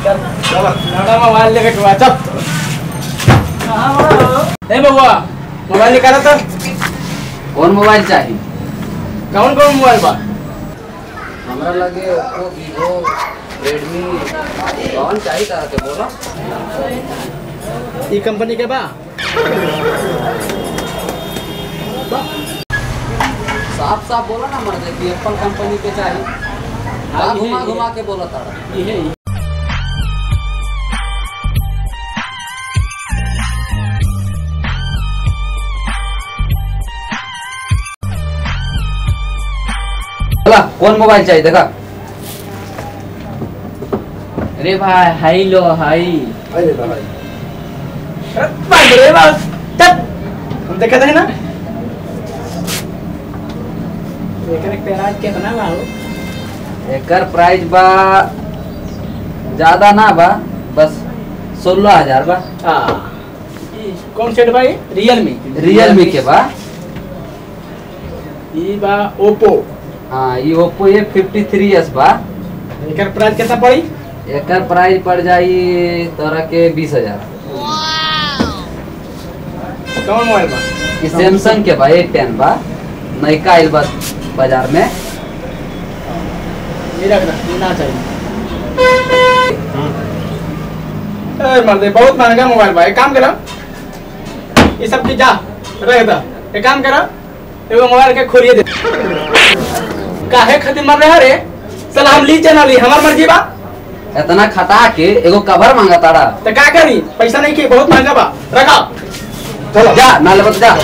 चल लड़ा मोबाइल लेके के चल ए बबुआ मोबाइल निकाला तो कौन मोबाइल चाहिए कौन कौन मोबाइल बा हमरा लगे ओप्पो वीवो रेडमी कौन चाहिए तरह के बोलो ई कंपनी के बा साफ साफ बोलो ना मर्द कि एप्पल कंपनी के चाहिए हाँ, का ये- घुमा ये- घुमा के बोलो तारा ई है ई। बोला कौन मोबाइल चाहिए देखा अरे भाई हाई लो हाई अरे बाप रे बाप चल हम देखा था ना एकरे पेराज कितना बा हो एकर प्राइस बा ज्यादा ना बा बस सोलह हजार बा हां कौन सेट भाई रियलमी रियलमी के बा ई बा ओप्पो हाँ ये Oppo A fifty three S बा एकर प्राइस कितना पड़ी एकर प्राइस पड़ जाई तोरा के बीस हजार कौन मोबाइल बा ई सैमसंग के बा ए टेन बा नयका आइल बा बाजार में ये रख ना ये ना चाहिए ए मर्दे बहुत महंगा मोबाइल बा एक काम करो ये सब चीज जा रह दा एक काम करो एगो मोबाइल के खोलिए दे काहे खातिर मर रहा रे चल हम ली चना ली हमार मर्जी बा इतना खटा के एगो कवर मांगा तारा तो का करी पैसा नहीं की बहुत महंगा बा रखा चलो जा नाले बत जा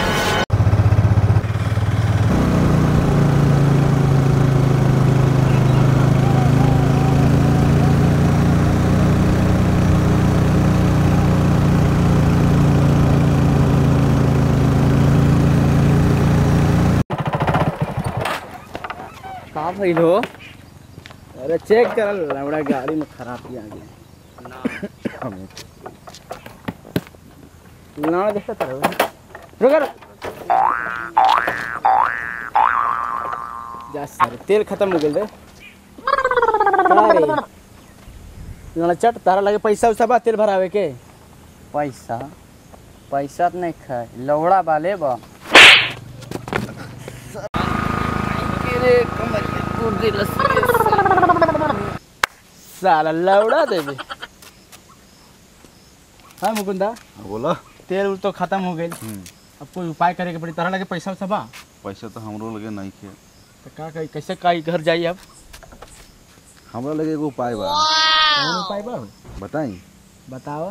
का भइल हो अरे चेक कर लवड़ा गाड़ी में खराबी आ गई ना देखा तर रुक रुक। जा सर तेल खत्म हो गेल रे का रे लड़ा चट तारा लगे पैसा उसा बा तेल भरावे के पैसा पैसा तो नहीं खाए लौड़ा वाले बा साला लौड़ा देबे हाँ मुकुंदा बोला तेल उल तो खत्म हो गई अब कोई उपाय करे के पड़ी तारा लगे पैसा उसा बा पैसा तो हमरो लगे नहीं खे तो का करी कैसे का घर जाई अब हमरा लगे एगो उपाय बा कौन उपाय बा बताई बताओ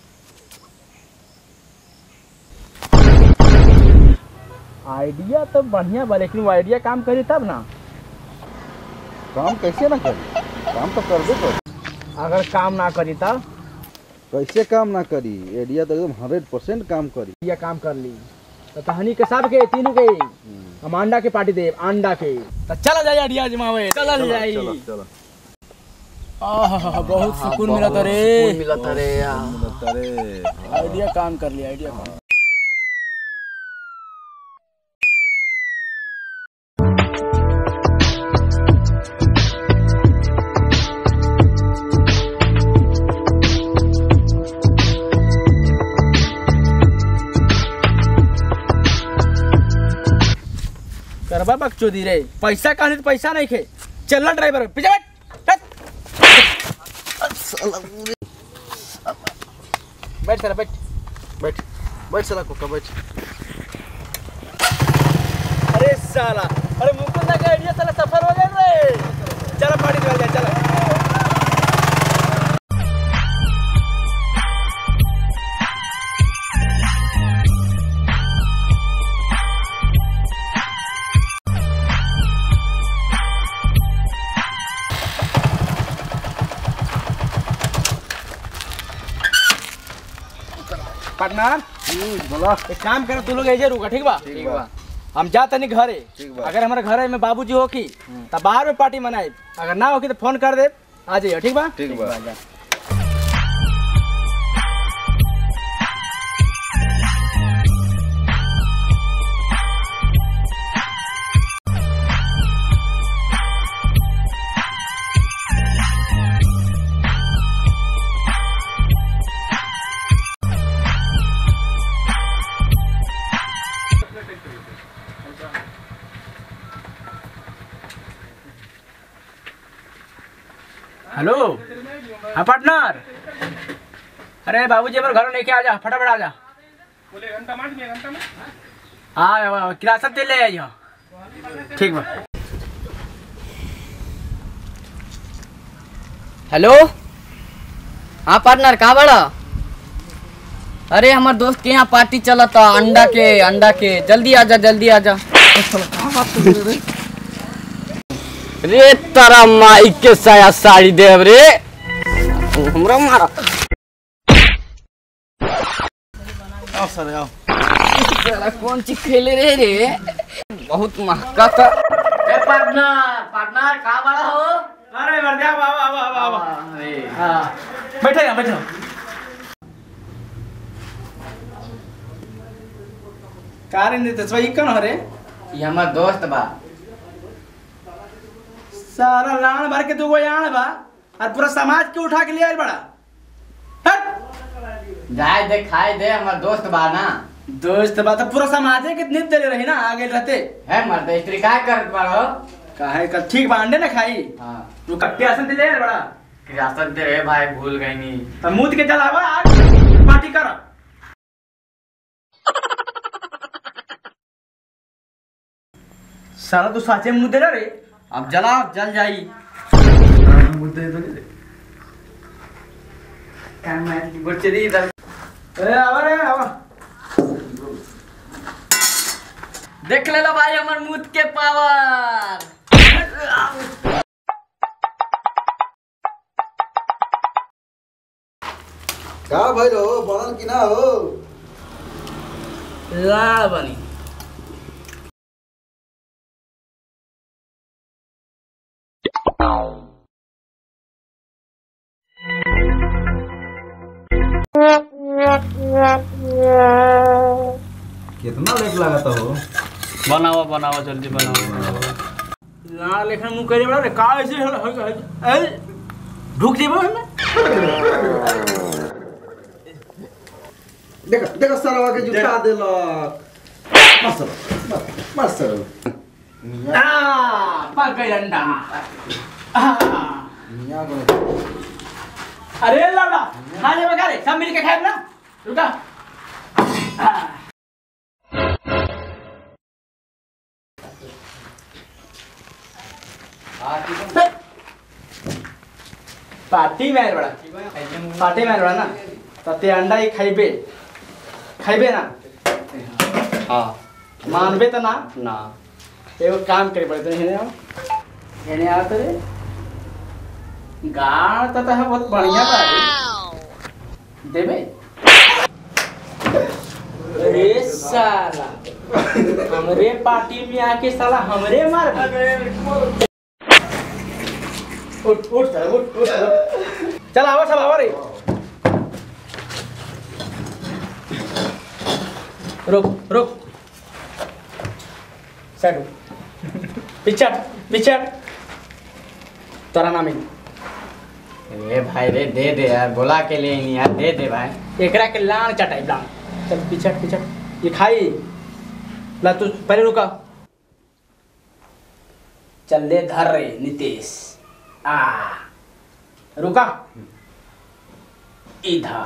आइडिया तो बढ़िया बा लेकिन वो आइडिया काम करी तब ना काम कैसे ना करी काम तो करबे कर अगर काम ना करी तब कैसे काम ना करी आइडिया तो एकदम हंड्रेड परसेंट काम करी आइडिया काम कर ली तो कहानी के सब के तीनों के हम अंडा के पार्टी दे अंडा के तो चला जाए आइडिया जमावे चला जाए चलो चलो आहा बहुत सुकून मिला रे मिला रे अरे आइडिया काम कर लिया आइडिया काम करबा बकचोदी रे पैसा कहानी तो पैसा नहीं खे चलना ड्राइवर पीछे बैठ बैठ बैठ साला बैठ बैठ बैठ साला कुत्ता बैठ अरे साला अरे मुकुंदा का आइडिया साला सफल हो गया रे चलो पार्टी निकल जाए चलो पार्टनर बोला एक काम करो तू लोग ऐसे रुका ठीक बा ठीक बा हम जा तनी घरे ठीक बा। अगर हमारे घरे में बाबूजी हो की तब बाहर में पार्टी मनाए अगर ना होगी तो फोन कर दे आ जाइए ठीक बा ठीक बा हाँ पार्टनर अरे बाबूजी हमारे घर लेके आ जा फटाफट आ जा बोले घंटा मार घंटा में हाँ किरासन तेल ले आई ठीक बा हेलो हाँ पार्टनर कहाँ बड़ा अरे हमार दोस्त के यहाँ पार्टी चला था अंडा के अंडा के जल्दी आजा जल्दी आजा रे तारा माई के साया साड़ी देव रे हमरा मारा आओ सर आओ साला कौन चीज खेले रे रे बहुत महका था पार्टनर पार्टनर कहाँ बड़ा हो अरे वर्दिया बाबा बाबा बाबा हाँ बैठे ना बैठो कार इन देते ई कौन हरे ये हमार दोस्त बा सारा लाण भर के दुगो याण बा और पूरा समाज के उठा के ले आइल बड़ा हट जाए दे खाए दे हमार दोस्त बा ना दोस्त बा तो पूरा समाज के नित दे रही ना आगे रहते है मर्द स्त्री का करत बाड़ो काहे का ठीक बा अंडे ना खाई हाँ तू कट्टे आसन दे ले आइल बड़ा राशन दे रे भाई भूल गई नी तो मुंह के जलावा आज पार्टी कर साला तू साचे मुंह दे रे अब जला जल जाई मुंह दे दो क्या मैं बच्चे दी इधर ए आवा रे आवा देख ले लो भाई हमार मुद के पावर का भइल हो बनल कि ना हो लाल बनी कितना लेट लागत हो बनाओ बनाओ जल्दी बनाओ लाल लेखन मुंह करे बड़ा रे का ऐसे हो हो ए ढुक जेबो हमें देख देख सरवा के जुटा देलक मस्त मस्त आ पक गई अंडा आ मियां को अरे लौड़ा खा ले बगा रे सब मिल के खाए ना रुका पार्टी में आइल बड़ा पार्टी में आइल बड़ा ना तो ते अंडा ही खाइबे खाइबे ना हाँ मानबे तो ना ना एगो काम करे पड़े तो हेने आओ हेने आओ तो रे गाड़ तो तो बहुत बढ़िया बा रे देबे अरे साला हमरे पार्टी में आके साला हमरे मार उठ उठ चल उठ उठ उठ। चल आवा सब आवा रे रुक रुक साइड हो। पीछे हट, पीछे हट। तोरा नाम है ए भाई रे दे दे यार बोला के लिए नहीं यार दे दे भाई एकरा के लान चटाई लान चल पीछे हट, पीछे हट। ये खाई ला तू पहले रुका चल ले धर रे नितेश आ रुका इधर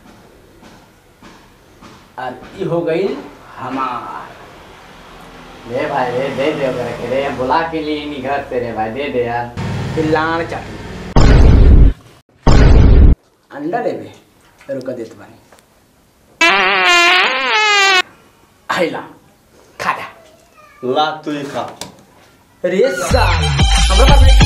और ये हो गई हमार दे भाई रे दे दे ओकरा के रे बोला के लिए नहीं घर से रे भाई दे दे यार फिर लान चाटी अंडा लेबे रुका देत बानी आइला खा जा ला तू ही खा रे साला हमरा पास नहीं